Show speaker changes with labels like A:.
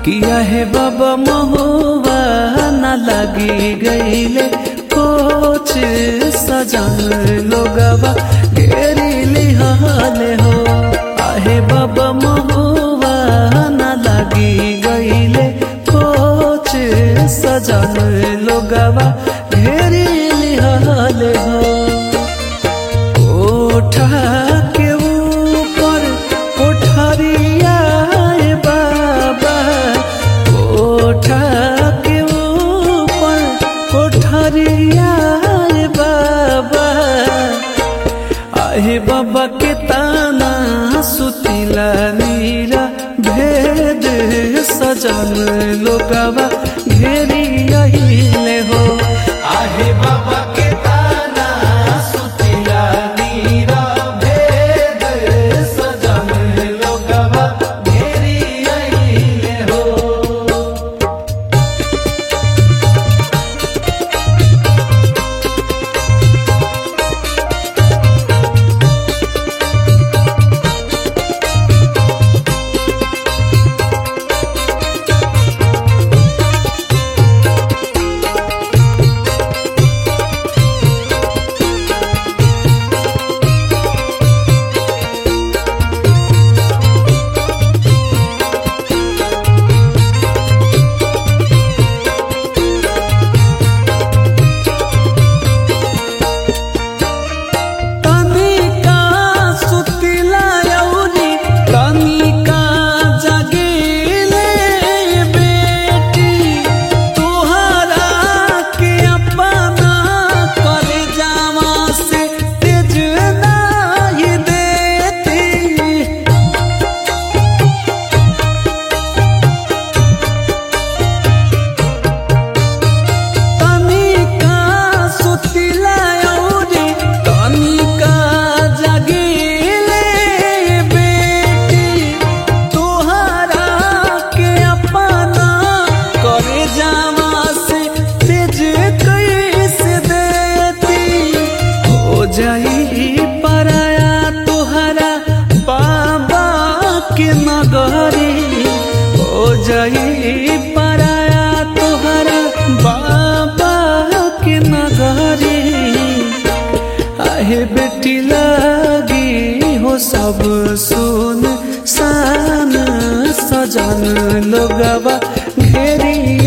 A: किया है बाबा महुआ न लगी गईले कोच सजन लोगवा घेरी लिहाले हो आहे बाबा महुआ न लगी गईले कोच सजन लोगवा घेरी लिहाले हो कोठा के ऊपर कोठरिया है बाबा कोठा के ऊपर कोठरिया है बाबा आहे बाबा के ताना सुतिला नीरा भेद सजन लोगवा घेरी अहिले हो आहे बाबा के ताना सुतिला नीरा भेद सजन लोगवा घेरी अहिले हो तनिका सुतिला यौरी तनिका जगीले बेटी तुहरा के अपना कर जावा से तेज नाई देती तनिका सुतिला औरी तनिका जगीले बेटी तुहरा के अपना करे जावा से तेज कैसे देती हो जाई पराया तुहरा बाबा के नगरी हो जाई पराया तुहरा बाबा के नगरी आहे बेटी लगी हो सब सुन सान सजन लोगवा घेरी